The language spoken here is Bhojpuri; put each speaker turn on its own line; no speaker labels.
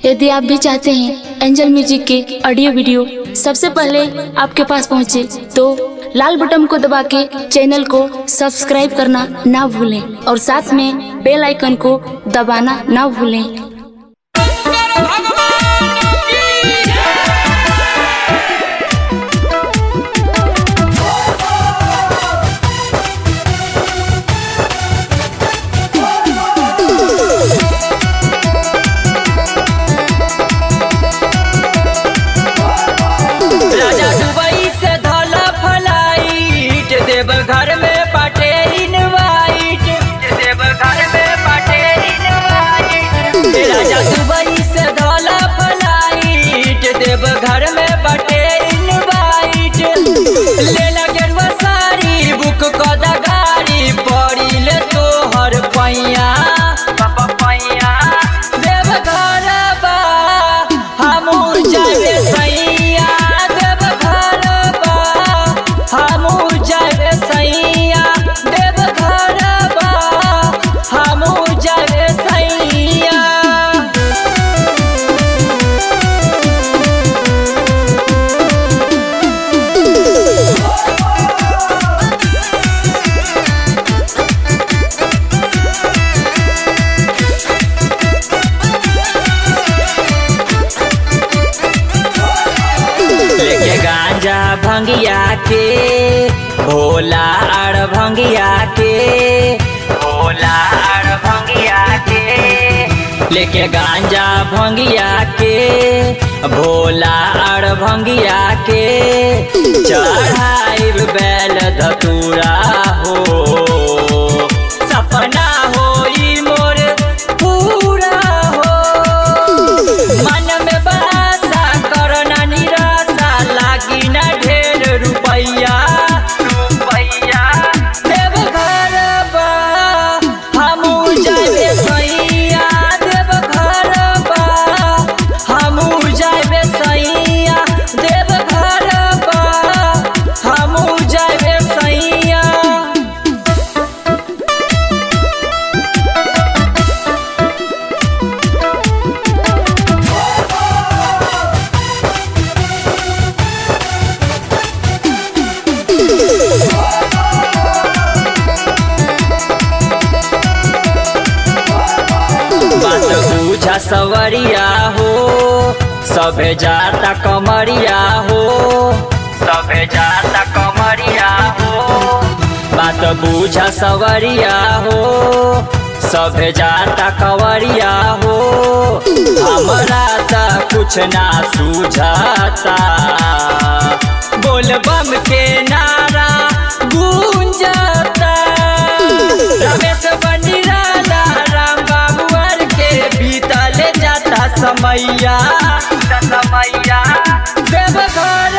यदि आप भी चाहते हैं एंजल म्यूजिक के ऑडियो वीडियो सबसे पहले आपके पास पहुंचे तो लाल बटन को दबा के चैनल को सब्सक्राइब करना ना भूलें और साथ में बेल आइकन को दबाना ना भूलें
भगवान की
राजा दुबई से धोला फ्लाइट देव घर में बाटे इनवाइट देव घर में बाटे इनवाइट राजा दुबई से धोला फ्लाइट देव घर में बाटे इनवाइट ले ला गेरुआ साड़ी बुक कद गाड़ी पड़ी ले तोहर पैया पापा पैया देव घर बा हमू जाए सैया देव घर बा हमू जाए सैया देव घर बा हमू जाए सैया लेके गांजा भंगिया के भोला अड़ भंगिया के भोला अड़ भंगिया के लेके गांजा भंगिया के भोला अड़ भंगिया के चढ़ाई बैल धतूरा हो सपना होई मोर पूरा हो मन में बासा करना निराशा लागी ना ढेर रुपैया रुपैया देव घर बा हमू जाबे सैया देव घर बा हमू जाबे सैया देव घर बा हमू जाबे सैया बात बुझा सवरिया हो सभे जाता कमरिया हो सभे जाता कमरिया हो बात बुझा सवरिया हो सभे जाता कवरिया हो हमरा त कुछ ना सूझाता बोल बम के नारा गूंजता रमेश बंडिराला राम बाबुअर के बीतल जाता समैया समैया देव घर